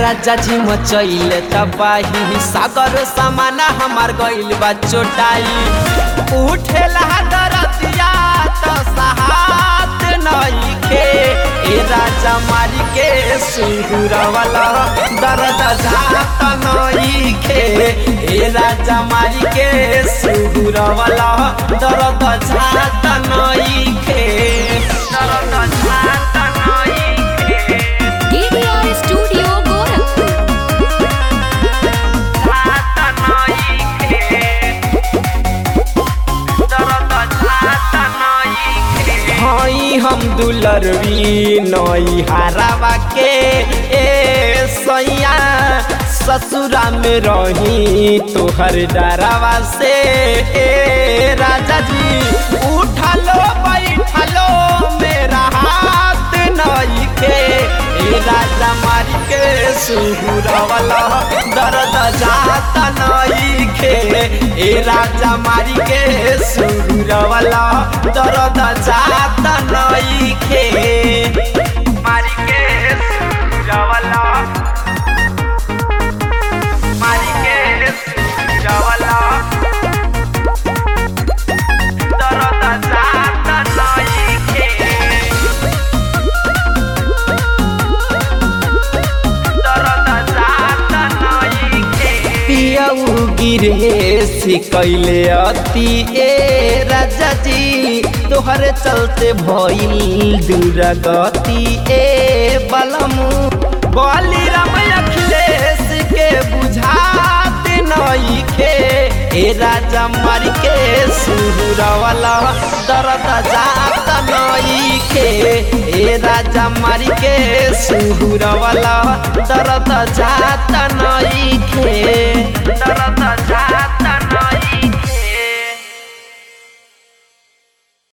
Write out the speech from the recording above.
राजा जी मचैले तबाही सागर समाना हमार गइल बा चोटाई उठेला दरतिया त सहात नइखे ए राजा मारी के सुहुरवाला दर्द जात नइखे ए राजा मारी के सुहुरवाला दर्द जात नइखे दर्द जात नइखे DDR Studio Gorakhpur. हई हम दुलरवी नई हरावा के ए सैया ससुरा में रही तोहर डरावा से ए राजा जी उठलो बैठलो मेरा हाथ नई के ए राजा मारी के सुहुरवाला दर्द जाता नई के ए राजा मारी के सुहुरवाला दर्द जाता नई के मारी के सुहुरवाला मारी के सुहुरवाला दर्द जाता नई के पियऊ गिरे कैले अति ए राजा जी तोहरे चलते भइल दूरा गति ए बलमु बली राम अखिलेश के बुझात नइखे ए राजा मारी के सुहुरवाला दर्द जात नइखे ए राजा मारी के सुहुरवाला दर्द जात नइखे